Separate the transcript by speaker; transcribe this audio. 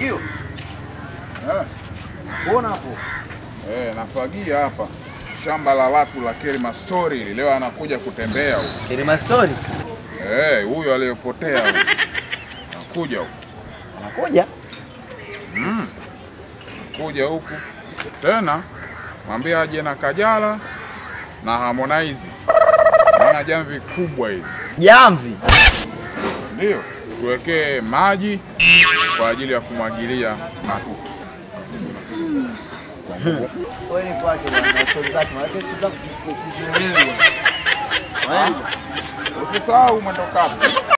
Speaker 1: Fagio.
Speaker 2: Eh,
Speaker 1: Mbona hapo?
Speaker 2: eh, nafagia hapa shamba la watu la Kerima Story. Leo anakuja kutembea huyu.
Speaker 1: Kirima Story.
Speaker 2: Eh, huyu aliyepotea huyu. Anakuja huku.
Speaker 1: Anakuja.
Speaker 2: Kuja huku. Tena mwambie aje na Kajala na Harmonize. Maana jamvi kubwa hili.
Speaker 1: Jamvi.
Speaker 2: Ndio, tuwekee maji kwa ajili ya kumwagilia matuta.
Speaker 1: Wewe ni kwake bwana, story zake. Maana sisi tunataka kusielewe.
Speaker 2: Usisahau mwendo kasi.